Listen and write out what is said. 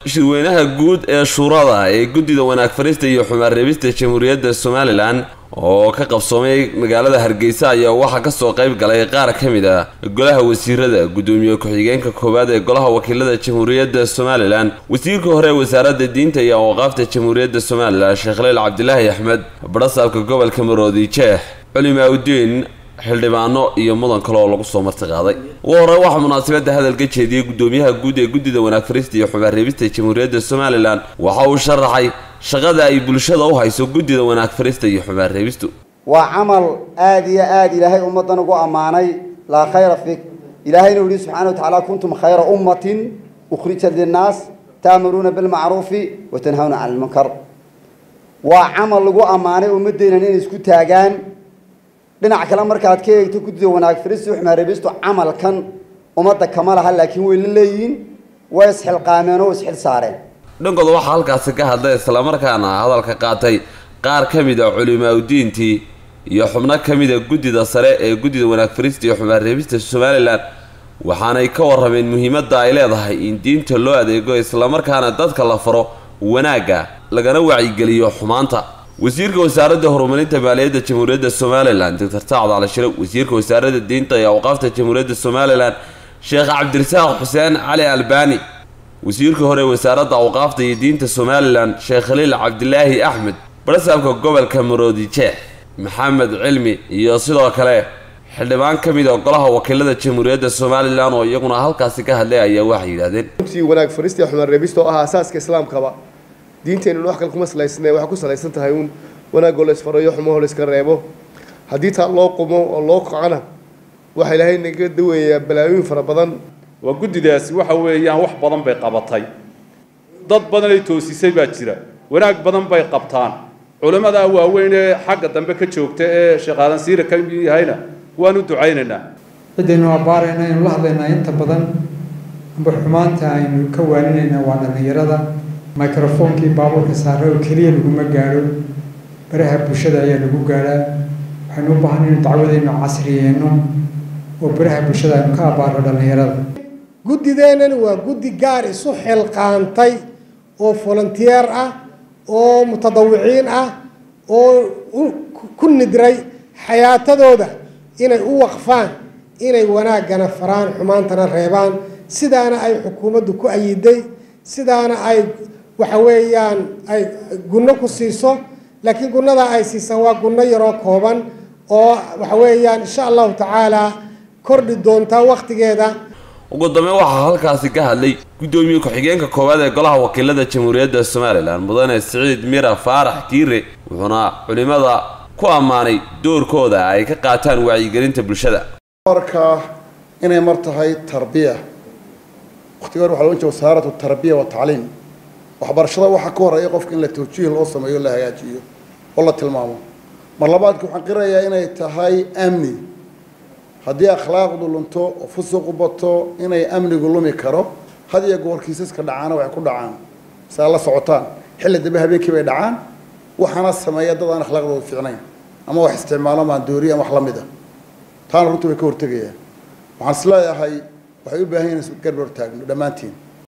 shirweynaha guud ee shuurada ee guddida wanaag farista iyo xumaan reebista jamhuuriyadda somalilan oo ka qabsoomay magaalada hargeysa ayaa waxaa kasoo qayb galay qaar ka mid ah golaha wasiirada guddoomiye ku-xigeenka koowaad ee golaha wakiilada jamhuuriyadda somalilan wasiirka hore ee wasaaradda diinta iyo awqaafta jamhuuriyadda somalilan sheekh leyl cabdilaahi axmed barasaabka gobolka maroodi jeex culimaaudiin xildhibaano iyo mudan kale oo lagu soo marti qaaday ugu horey waxaa munaasabadda hadal ka jeediyey guddoomiyaha guud ee guddida wanaag farista iyo xumaan reebista jamhuuriyadda somalilan waxa uu sharaxay shaqada ay bulshada u hayso guddida wanaag farista iyo xumaan reebistu waa camal aada iyo aada ilaahay ummaddan ugu ammaanay laa khayra fik ilaahayna u yihi subxana wa tacaala kuntum khayra ummatin ukhrijat linnaas ta'muruuna bilmacruufi wa tanhawna cani lmunkar waa camal lagu ammaanay ummaddeenan inay isku taagaan dhinac kale markaad ka eegto guddida wanaag farista iyo xumaan reebistu camalkan ummadda kama laha laakiin way la leeyihiin way isxilqaameen oo isxil saareen dhankooda waxaa halkaasi ka hadlay islamarkaana hadalka qaatay qaar ka mid a culimaaudiintii iyo xubno ka mid a guddida sare ee guddida wanaag farista iyo xumaan reebista somalilan waxaanay ka warrameen muhiimadda ay leedahay in diinta loo adeego islamarkaana dadka la faro wanaagga lagana wacyigeliyo xumaanta wasiirka wasaaradda horumarinta maaliyadda jamhuuriyadda somalilan doctor sacad cali shire wasiirka wasaaradda diinta iyo awqaafta jamhuuriyadda somalilan sheekh cabdirasaaq xuseen cali albani wasiirka hore wasaaradda awqaafta iyo diinta somalilan sheekh khaliil cabdilaahi axmed barasaabka gobolka maroodi jeex maxamed cilmi iyo sidoo kale xildhibaan ka mid a golaha wakiilada jamhuuriyadda somalilan oo iyaguna halkaasi ka hadlay ayaa waxay yidhahdeen runtii wanaag farista iyo xumaan reebista oo ah asaaska islaamkaba diinteennu wax kale kuma salaysana waxay ku salaysan tahay uun wanaagoo la isfarayo xumahoo la iska reebo haddii taa loo qumo oo loo kacana waxaa ilaahay naga daweeyaa balaayooyin fara badan waa guddidaasi waxa weeyaan wax badan bay qabatay dad badanay toosisay baa jira wanaag badan bay qabtaan culimmadaa waaweyn ee xagga dambe ka joogta ee sheekh aadan siira ka yahayna waan u ducaynaynaa ciddaynu abbaarayna aynu la hadlaynaa inta badan amba xumaanta aynu ka waaninaynaa waa dhallinyarada microfoonkii baabuurka saare oo keliya laguma gaadho baraha bulshada ayaa lagu gaadhaa waxaynu u baahan inaynu dacwadaynu casriyeenno oo baraha bulshada aynu ka abbaarno dhallinyarada guddideennani waa guddi gaar isu xilqaantay oo volunteer ah oo mutadawiciin ah oo ku nidray xayaatadooda inay u waqfaan inay wanaaggana faraan xumaantana reebaan sidaana ay xukuumaddu ku ayiday sidaana ay waxa weeyaan ay gunno ku siiso laakiin gunnadaa ay siisaan waa gunno yaroo kooban oo waxa weeyaan insha allahu tacaalaa kordhi doontaa wakhtigeeda ugu dambeyn waxaa halkaasi ka hadlay guddoomiye ku-xigeenka koowaad ee golaha wakiilada jamhuuriyadda somalilan mudane siciid mira faarax kiire wuxuuna culimada ku ammaanay doorkooda ay ka qaataan wacyigelinta bulshada marka inay mar tahay tarbiya waqtiga hore waxa loo jeeda wasaaratu tarbiya wa tacliim waxbarashada waxaa ka horeeya qofka in la tawjiih loo sameeyo la hagaajiyo oo la tilmaamo mar labaadka waxaan qirayaa inay tahay amni haddii akhlaaqdu lunto oo fusuqu bato inay amnigu lumi karo had iyo goor kiisaska dhacaana waxay ku dhacaan si aad la socotaan xilli dambe habeenkii bay dhacaan waxaana sameeya dad aan akhlaaqdooda fiicnayn ama wax isticmaalo maandooriya ama wax la mid a taana runtii way ka hortegayaan waxaan is leeyahay waxay u baahan yihin garbar taagno dhammaantiin